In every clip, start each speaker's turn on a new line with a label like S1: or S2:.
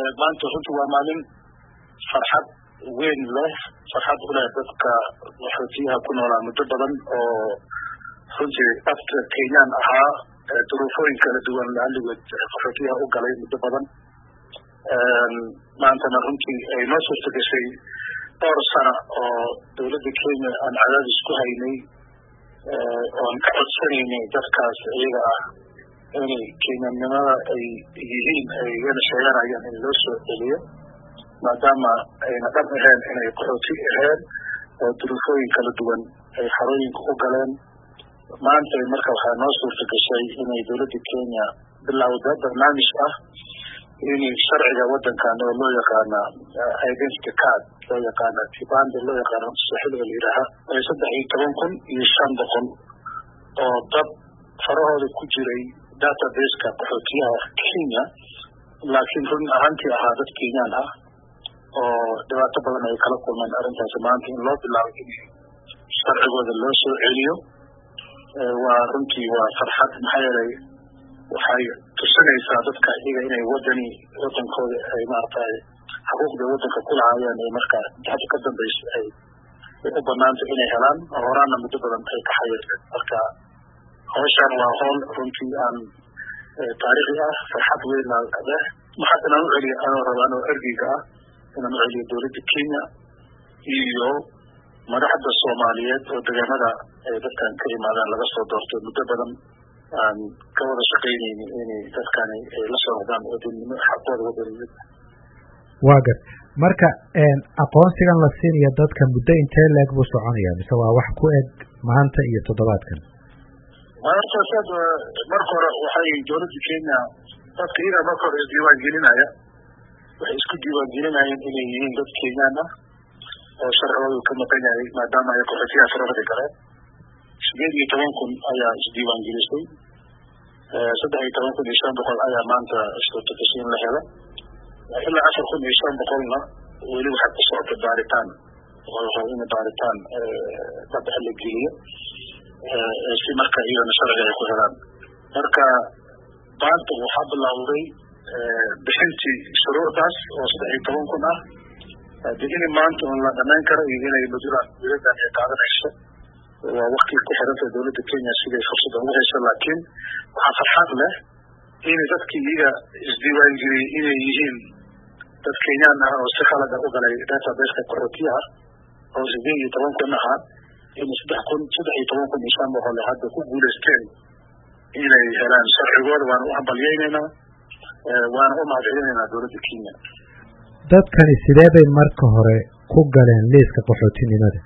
S1: maanta runtii waa maalin farxad weyn leh farxad u leh dadka qaxootiyaha ku noolaa muddo badan oo runtii afka kenyaan ahaa duruufooyin kala duwan laaligood qaxootiyaha u galay muddo badan maantana runtii ay noo suurta gashay dhowr sana oo dowladda kenya aan cadaadis ku haynay oan ka codsanaynay dadkaas iyaga ah inay kenyanimada ay yihiin ay igana sheeganayaan in loo soo celiyo maadaama ayna dhab aheen inay qaxooti aheen oo duruufooyin kala duwan ay xarooyinka u galeen maanta marka waxaa noo suurta gashay inay dowladda kenya bilowda barnaamij ah in sharciga wadankan oo loo yaqaana identity card loo yaqaana kibanda loo yaqaana saxiliga la yidhaaha ay saddex iyo toban kun iyo shan boqol oo dad farahooda ku jiray databaseka qaxootiyaha kenya laakiin run ahaantii ahaa dad kenyaan ah oo dhibaato badan ay kala kulmeen arrintaas maanta in loo bilaabo in sharcigooda loo soo celiyo waa runtii waa farxad maxaa yeelay waxay tusinaysaa dadka iyaga inay wadani wadankooda ay maaragtay xuquuqda wadanka ku lahaayeen ay marka hadda ka dambaysa ay u banaanta inay helaan horaana muddo badan ay ka xayirteen marka hawshan waa howl runtii aan taariikhi ah farxad weyn leh maxaa inaan u celiyo anoo raba anoo ergeyga ah inaan u celiyo dowladda kenya iyo madaxda soomaaliyeed oo degaamada ay dadkan ka yimaadaan laga soo doortay muddo badan aan ka wada shaqaynayni inay dadkani ay la soo noqdaan wadanimo xaqooda wadanimada
S2: waa gar marka aqoonsigan la siinayo dadka muddo intee leeg buu soconaya mise waa wax ku eg maanta iyo toddobaadkan
S1: horta sad marka hore waxay dowladda kenya dadka iyaga marka hore isdiiwaan gelinaya waxay isku diiwaan gelinayeen inay yihiin dad kenyaan ah oo sharcigoodu ka maqan yahay maadaama ay qaxootiyaha farahda galeen sideed iyo toban kun ayaa isdiiwaan gelisay saddex iyo toban kun iyo shan boqol ayaa maanta suurtagashay in la helo ilaa afar kun iyo shan boqolna weli waxaa ku socota baaritaan in baaritaan daba la geliyo si marka iyagana sharciga ay ku helaan marka maanta waxaa bilowday bixintii shuruucdaas oo saddex iyo toban kun ah de in maanta un la dhamayn karo iyo inay madulaan dowladan ay qaadanayso waa wakti ku xiranta dowladda kenya siday fursada ugu hayso laakiin waxaa farxad leh in dadkii iyaga isdiiwaangeliyey inay yihiin dad kenyaan ah oo si khalada u galay databaseka qaxootiyaha oo sideed iyo toban kun ahaa in saddex kun saddex iyo toban kun iyo shan boqol hadda ku guulaysteen inay helaan sharcigooda waana u hambalyeynaynaa waana u mahadcelinaynaa dowladda kenya
S2: dadkani sidee bay marka hore ku galeen liiska qaxootinimada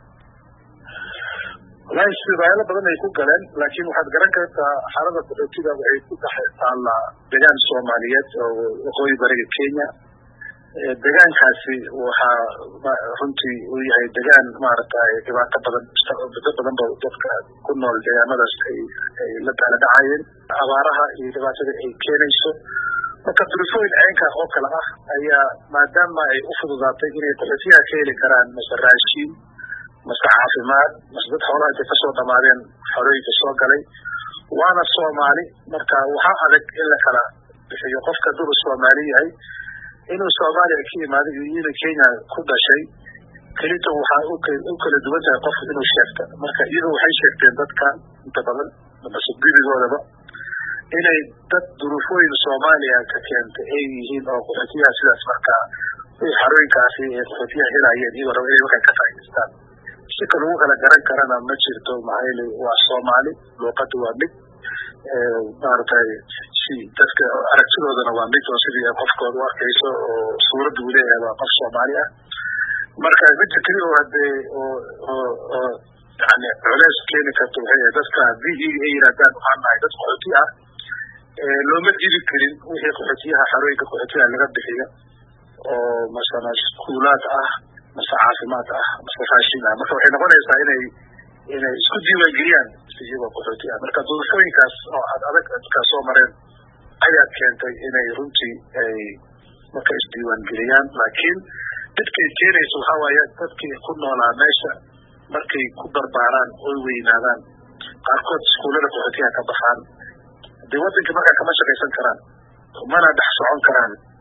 S1: walahi sibaayalo badan ay ku galeen laakiin waxaad garan kartaa xaalada qaxootiga waxay ku dhex taallaa degaan soomaaliyeed oo waqooyi bariga kenya degaankaasi waxaa runtii uu yahay degaan maaragtay dhibaato badan muddo badan ba dadka ku nool deegaanadaas ay ay la daala dhacayeen abaaraha iyo dhibaatada ay keenayso marka duruufooyin ceenka oo kale ah ayaa maadaama ay u fududaatay inay qaxootiyaha ka heli karaan mase raashiin mase caafimaad mase dad xoolaha intay kasoo dhamaadeen xorooyinka soo galay waana soomaali marka waxaa adag in la kala bixiyo qofka hadduu soomaali yahay inuu soomaaliya ka imaaday iyo inuu kenya ku dhashay kelita waxaa u kala duwan tahay qof inuu sheegta marka iyadu waxay sheegteen dadka inta badan mase gudigoodaba inay dad duruufooyin soomaaliya ka keentay ay yihiin oo qaxootiyaha sidaas markaa xarooyinkaasi ee qaxootiyaha helayeen iyagoo raba inay waxay ka faa'idaystaan si ka lagu kala garan karana ma jirto maxaa yeele waa soomaali luuqada waa mid maaragtay si dadka aragtidoodana waa mid oo sidii qofkooda u arkayso oo suuradda uu leeyahay waa qof soomaali ah marka midda keli oo hadee oo oo oo yani culeys keeni karto waxay yahay dadka haddii iyaga ay yidhahdaan waxaan nahay dad qaxooti ah looma diidi karin wixii qaxootiyaha xarooyinka qaxootiyaha laga bixiyo oo masala iskuulaad ah mase caafimaad ah mase raashin ah marka waxay noqonaysaa inay inay isku diiwaangeliyaan iyagoo qaxooti ah marka duruufooyinkaas oo ad adag dadkaa soo mareen ayaa keentay inay runtii ay marka isdiiwaangeliyaan laakiin dadkay keenaysa waxaa waaye dadkii ku noolaa meesha markay ku barbaaraan oy weynaadaan qaarkood iskuullada qaxootiyaha ka baxaan dee waddankii markaa kama shaqaysan karaan mana dhex socon karaan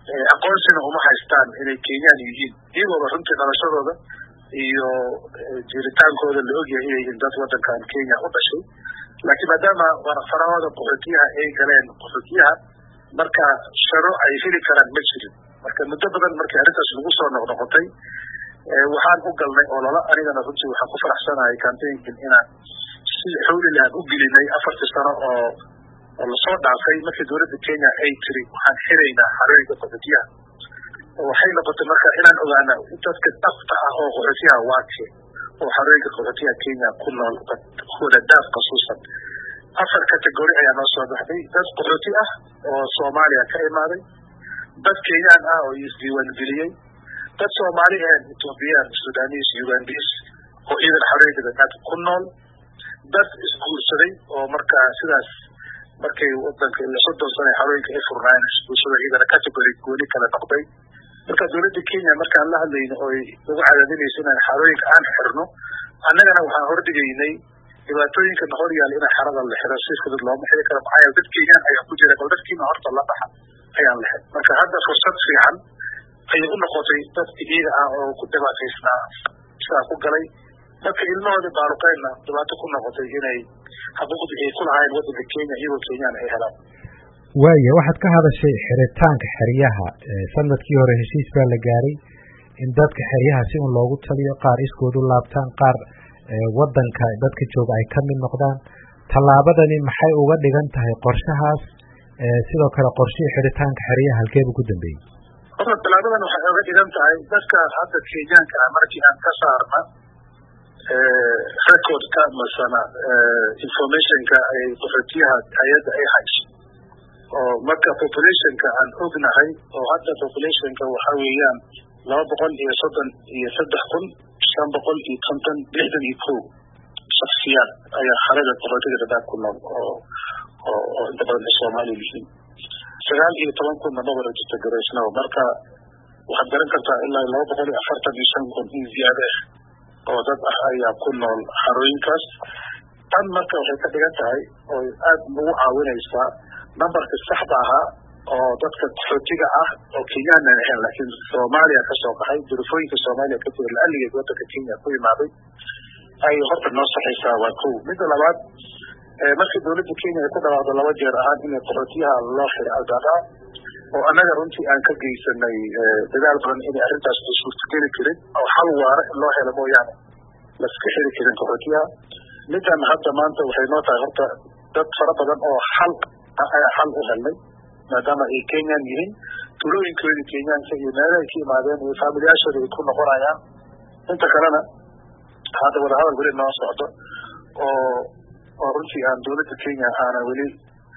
S1: aqoonsina uma haystaan inay kenyaan yihiin iyagooba runtii dhalashadooda iyo jiritaankooda la ogyahay inay yihiin dad wadankan kenya u dhashay laakiin maadaama farahooda qaxootiyaha ay galeen qaxootiyaha marka sharo ay heli karaan ma jirin marka muddo badan markii arrintaas lagu soo noqnoqotay waxaan u galnay ololo anigana runtii waxaan ku faraxsanahay campaignkan inaan si xawli lahan u gelinay afartii sano oo oo lasoo dhaafay markii dowladda kenya ay tiri waxaan xiraynaa xarooyinka qaxootiyaha waxay noqotay marka inaan ogaana dadka dafta ah oo qaxootiyaha waake oo xarooyinka qaxootiyaha kenya ku nool kuwada daaf khasuusan afar category ayaa noo soo baxday dad qaxooti ah oo soomaaliya ka imaaday dad kenyaan ah oo isdiiwaangeliyey dad soomaali ahayn ethoobiyan sudanis ugandis oo iyadana xarooyinka dadaad ku nool dad isguursaday oo marka sidaas markay wadanka ila soddon sana xarooyinka ay furnaayeen isguursada iyadana category gooni kala noqday marka dowladda kenya markaan la hadlayno oy ugu cadaadinayso inaan xarooyinka aan xirno annagana waxaan hordhigaynay dhibaatooyinka noqon yaal in xarada la xiro si fudud looma xiri karo maxaa yeele dad kenyaan ayaa ku jira bal dadkiina horta la dhaxa ayaan lahayn marka hadda fursad fiican ayay u noqotay dadka iyaga ah oo ku dhibaataysnaa sidaa ku galay marka ilmahooda baaruqeynna dhibaato ku noqotay inay xuquuqdii ay ku lahaayeen wadanka kenya iyagoo kenyaan ay helaan
S2: waaya waxaad ka hadashay xiritaanka xeryaha sanadkii hore heshiis baa la gaaray in dadka xeryaha si un loogu taliyo qaar iskoodu laabtaan qaar wadanka dadka jooga ay ka mid noqdaan tallaabadani maxay uga dhigan tahay qorshahaas sidoo kale qorshihii xiritaanka xeryaha halkeebu ku dambeeyey
S1: horta tallaabadan waxay oga dhigan tahay dadka hadda kenyaanka ah markii aan ka saarna recordka masana informationka ay qaxootiyaha hay-adda ay hayso oo marka populationka aan ognahay oo hadda populationka waxa weeyaan laba boqol iyo soddon iyo saddex kun shan boqol iyo konton lixdan iyo kow shaksiyaad ayaa xarada qaxootiga dadaab ku nool oo oo oo inta badan ay soomaaliya yihiin sagaal iyo toban kunna mabara jirta garaysnaba marka waxaad garan kartaa ilaa laba boqol iyo afartan iyo shan kun in ziyaade ah oo dad ah ayaa ku nool xarooyinkaas tan marka waxay ka dhigan tahay oo aad nagu caawinaysaa numberka saxda ahaa oo dadka qaxootiga ah oo kenyaanan ahayn laakiin soomaaliya kasoo qaxay durufooyinka soomaaliya ka jira laaligeed wadanka kenya ku imaaday ay horta noo saxaysaa waa kow midda labaad markii dowladda kenya ay ku dhawaaqdo laba jeer ahaan in qaxootiyaha loo xiro algadaa oo annaga runtii aan ka geysanay dadaal badan inay arrintaas ay suurtageli karin oo xal waara in loo helo mooyaane laska xiri karin qaxootiyaha middan hadda maanta waxay noo tahay horta dad fara badan oo xal ayaa xal u helnay maadaama ay kenyan yihiin tulooyinkoodii kenyaanka iyo meelahay ka imaadeen iyo faamilyaashooda ay ku noqonayaan inta kalena hadda wadahadal weli noo socdo oo oo runtii aan dowladda kenya aanan weli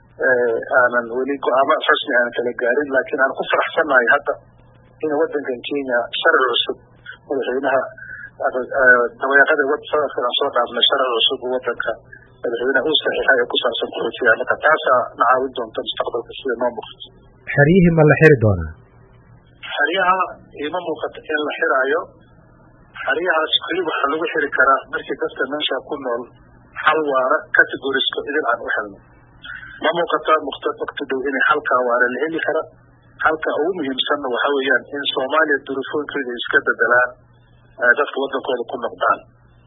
S1: aanan weli go-aamo rasmi aanan kala gaarin laakiin aan ku faraxsannahay hadda in wadankan kenya sharci cusub madaxweynaha dabayaaqada sanadkan aan soo dhaafnay sharci cusub wadanka madaxweynaha uu saxiixay ee ku saabsan qaxootiga marka taasaa na caawin doonta mustaqbalka sida noo muuqato
S2: xeryihii ma la xiri doonaa
S1: xeryaha ima muuqato in la xiraayo xeryahaas keli waxaa lagu xiri karaa markii dadka meesha ku nool xal waara categoriska idin aan u helno ma muuqata muqta waqti dhow inay xalkaa waara la heli kara halka ugu muhiimsanna waxa weeyaan in soomaaliya durufooyinkooda iska bedelaan dadka wadankooda ku noqdaan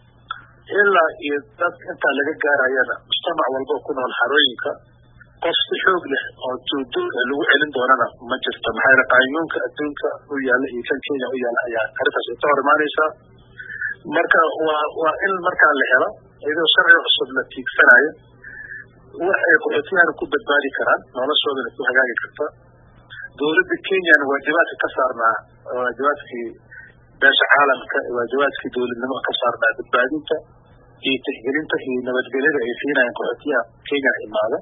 S1: ilaa iyo dad intaa laga gaarayana mujtamac walba ku nool xarooyinka qof si xoog leh oo duuduul lagu celin doonana ma jirto maxaa yeele qaanyuunka adduunka u yaalla iyo kan kenya u yaalla ayaa arrintaas ay ka hor imaanaysaa marka waa waa in markaa la helo iyadoo sharci cusub la tiigsanayo wax ay qaxootiyahana ku badbaadi karaan noloshoodana ku hagaagi karta dowladda kenyana waajibaadka ka saarnaa waajibaadkii beesha caalamka waajibaadkii dowladnimo ka saarnaa badbaadinta iyo tixgelinta iyo nabadgelyada ay siinayaan qaxootiyaha kenya imaada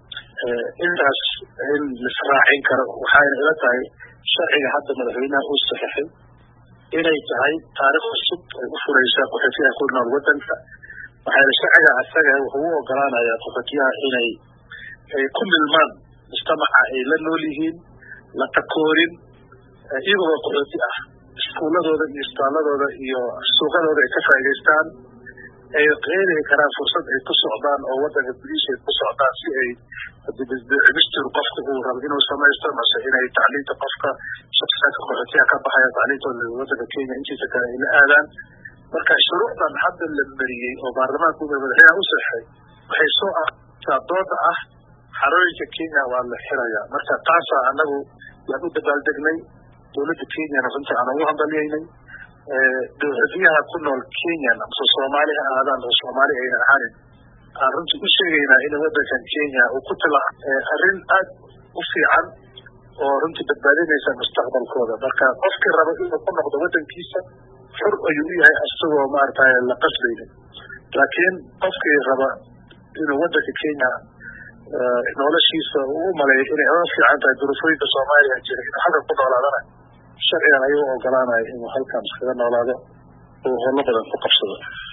S1: intaas in lisraacin karo waxayna ila tahay sharciga hadda madaxweynaha uu saxeixay inay tahay taarikh cusub ay u furaysaa qaxootiyaha ku nool wadanka waxaa yele sharciga asaga wuxuu u ogolaanayaa qaxootiyaha inay ay ku milmaan mujtamaca ay la nool yihiin la takoorin iyagoo qaxooti ah iskuuladooda iyo isbitaaladooda iyo suuqadooda ay ka faa'idaystaan ay qeeli karaan fursad ay ku socdaan oo wadanka gudihiisa ay ku socdaan si ay cimistir qofka uu rabo inuu samaysto mase inay tacliinta qofka shaksiyaadka qaxootiyaha ka baxaya tacliintooda wadanka kenya intiisa kale ay la aadaan marka shuruucdan hadda la mariyey oo baarlamaanka madaxweynaha u saxay waxay soo artaa dooda ah xarooyinka kenya waa la xirayaa marka taasaa anagu yaan u dabaaldegnay dowladda kenyana runtii aan ugu hambalyaynay dowladiyaha ku nool kenyan amase soomaali ha aadaan oo soomaali ayna ahaanin aan runtii u sheegaynaa in wadankan kenya uu ku tila arrin aad u fiican oo runtii badbaadinaysa mustaqbalkooda marka qofkii raba inuu ku noqdo wadankiisa xur ayuu u yahay asagoo maaragtay la qasbaynin laakiin qofkii raba inuu wadanka kenya noloshiisa uu u maleeyo inay oga fiican tahay duruufooyinka soomaaliya jira inuu halkan ku noolaadana sharcigan ayuu ogolaanaya inuu halkan iskaga noolaado oo holo badan ku qabsado